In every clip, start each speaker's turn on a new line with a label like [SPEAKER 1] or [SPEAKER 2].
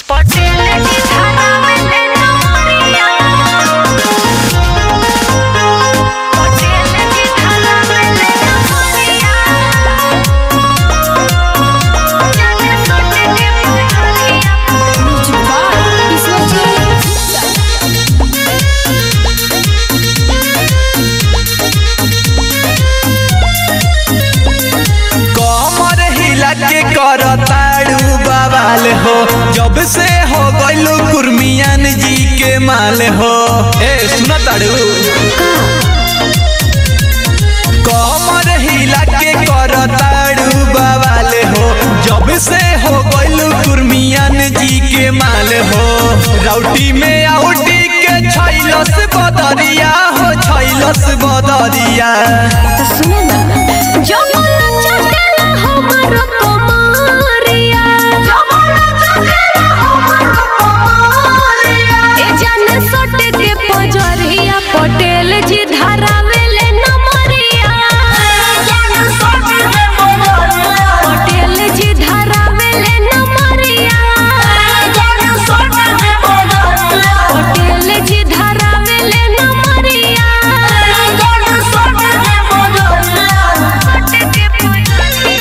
[SPEAKER 1] पटेल जी धरावेले नमरिया पटेल जी धरावेले नमरिया जाने सोटे के पटरिया
[SPEAKER 2] कमर हिला के कर ताड़ू बवाल हो जब से हो गइलू कुर्मियान जी के माल हो ए सुना ताड़ू कमर हिला के कर ताड़ू बवाल हो जब से हो गइलू कुर्मियान जी के माल हो राउटी में आउटी के छैलस बदरिया हो छैलस बदरिया
[SPEAKER 1] जमुना चटेला हमर कमरिया जमुना चटेला हमर कमरिया ए जाने सोटे के पजरिया पटेल जी धरावेले नमरिया जाने सोटे के पजरिया पटेल जी धरावेले नमरिया जाने सोटे के पजरिया पटेल जी धरावेले नमरिया जाने सोटे के पजरिया सोटे के पजरिया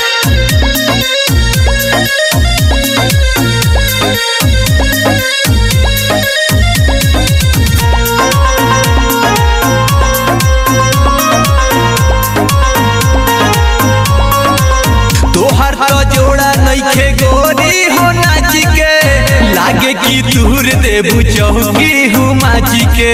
[SPEAKER 2] तोहर तो जोड़ा नइखे गोरी हो नाच के लागे कि दूर देबू चौकी हूँ माची के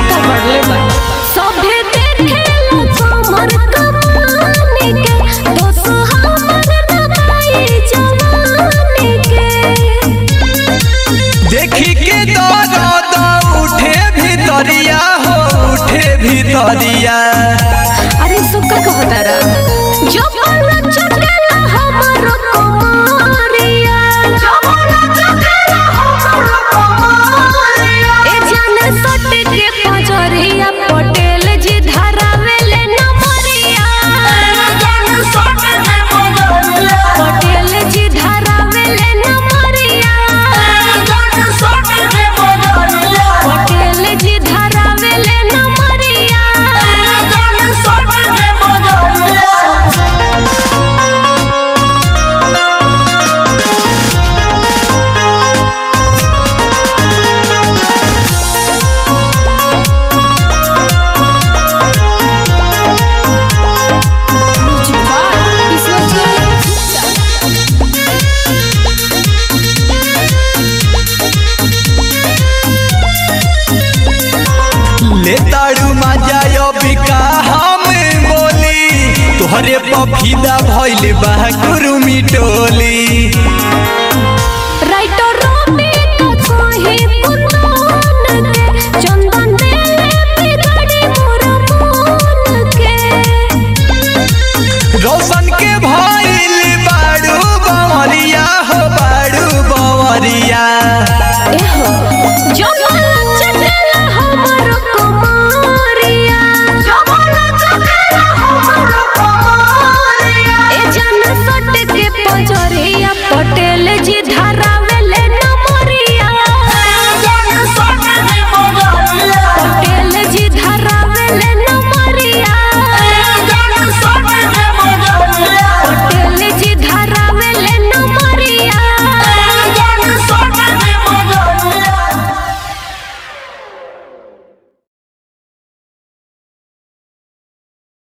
[SPEAKER 1] सभे देखेला कमर कमानी के दोस्त हमर नबाई जवानी के
[SPEAKER 2] देखी के दर्द उठे भीतरिया हो उठे भीतरिया
[SPEAKER 1] अरे सुक्का को बता रहा जो बोला चटेला हमर कमरिया जो बोला चटेला हमर कमरिया ए जाने सटे के पजरिया पटेल जी धरावेले नमरिया जाने सटे के पजरिया पटेल जी धरावेले नमरिया जाने सटे के पजरिया पटेल जी धरावेले नमरिया जाने सटे के पजरिया
[SPEAKER 2] ले ताड़ू मजा बिका हम बोली तोहरे पफीदा भइल बा गुरु मिटोली